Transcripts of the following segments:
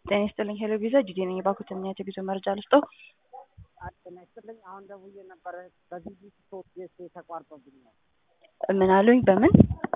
ጤና ይስጥልኝ ሄሎ ቪዛ ጂዲ ነኝ። የባንኩ ተምክንያት የጉዞ መረጃ ልስጠው። ጤና ይስጥልኝ። አሁን ደውዬ ነበረ በቪዚት ሶስት ጌስ ተቋርጦብኝ ነው። ምን አሉኝ? በምን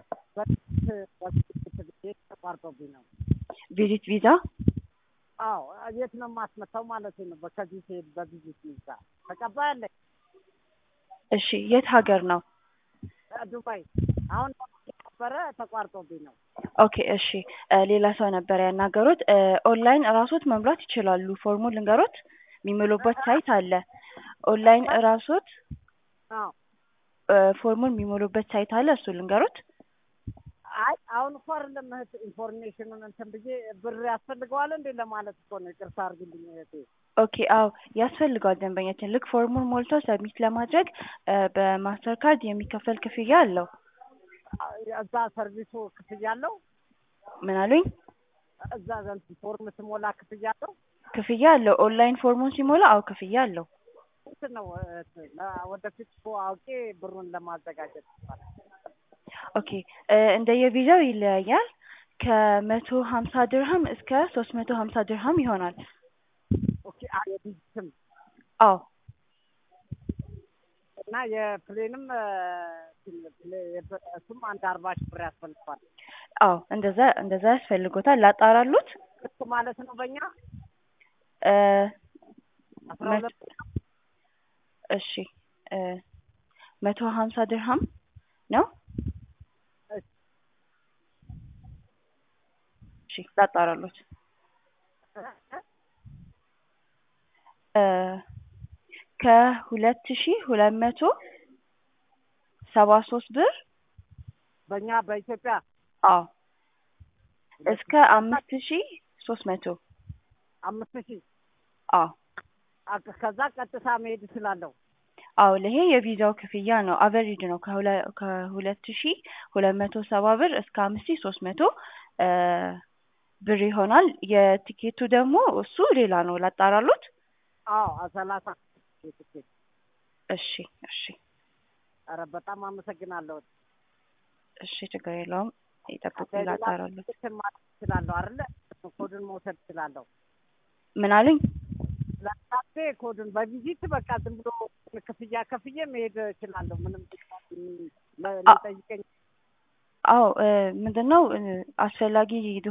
በቪዚት ተቋርጦብኝ ነው። ቪዚት ቪዛ? አዎ የት ነው የማስመታው ማለት ነው። ከዚህ ሲሄድ በቪዚት ቪዛ ተቀባይ አለኝ። እሺ የት ሀገር ነው? ዱባይ። አሁን ነበረ ተቋርጦብኝ ነው። ኦኬ እሺ ሌላ ሰው ነበር ያናገሩት። ኦንላይን እራሶት መሙላት ይችላሉ። ፎርሙን ልንገሮት፣ የሚሞሉበት ሳይት አለ። ኦንላይን እራሶት አዎ ፎርሙን የሚሞሉበት ሳይት አለ። እሱ ልንገሮት። አይ አሁን እኮ አይደለም እህት ኢንፎርሜሽኑን እንትን ብዬ ብር ያስፈልገዋል እንዴ ለማለት እኮ ነው። ይቅርታ አድርግልኝ እህቴ። ኦኬ አዎ ያስፈልገዋል። ደንበኛችን ልክ ፎርሙን ሞልቶ ሰብሚት ለማድረግ በማስተር ካርድ የሚከፈል ክፍያ አለው። እዛ ሰርቪሱ ክፍያ አለው። ምን አሉኝ? እዛ ዘንድ ፎርም ስሞላ ክፍያ አለው። ክፍያ አለው። ኦንላይን ፎርሙን ሲሞላ አዎ ክፍያ አለው። ስንት ነው እህት? ወደፊት እኮ አውቄ ብሩን ለማዘጋጀት ይባላል። ኦኬ እንደየቪዛው ይለያያል። ከመቶ ሀምሳ ድርሃም እስከ ሶስት መቶ ሀምሳ ድርሃም ይሆናል። ኦኬ የቪዚትም አዎ እና የፕሌንም እሱም አንድ አርባ ሺህ ብር ያስፈልገዋል። አዎ እንደዛ እንደዛ ያስፈልጎታል። ላጣራሉት እሱ ማለት ነው በእኛ እ አስራ ሁለት እሺ መቶ ሀምሳ ድርሃም ነው። እሺ ላጣራሉት ከሁለት ሺ ሁለት መቶ ሰባ ሶስት ብር በእኛ በኢትዮጵያ አዎ እስከ አምስት ሺ ሶስት መቶ አምስት ሺህ አዎ አቅ- ከዛ ቀጥታ መሄድ እችላለሁ። አዎ ይሄ የቪዛው ክፍያ ነው። አቨሬጅ ነው ከሁለ- ከሁለት ሺ ሁለት መቶ ሰባ ብር እስከ አምስት ሺ ሶስት መቶ ብር ይሆናል። የቲኬቱ ደግሞ እሱ ሌላ ነው። ላጣራሉት። አዎ ሰላሳ ትኬት። እሺ እሺ ኧረ በጣም አመሰግናለሁ። እሺ ችግር የለውም። ይጠብቁ፣ ከሌላ ላጣራሉት። ትኬትን ማለት እችላለሁ አይደለ? ኮድን መውሰድ እችላለሁ። ምን አሉኝ? ለምሳሌ ኮድን በቪዚት በቃ ዝም ብሎ ክፍያ ከፍዬ መሄድ እችላለሁ። ምንም ለ- ሊጠይቀኝ አዎ ምንድን ነው አስፈላጊ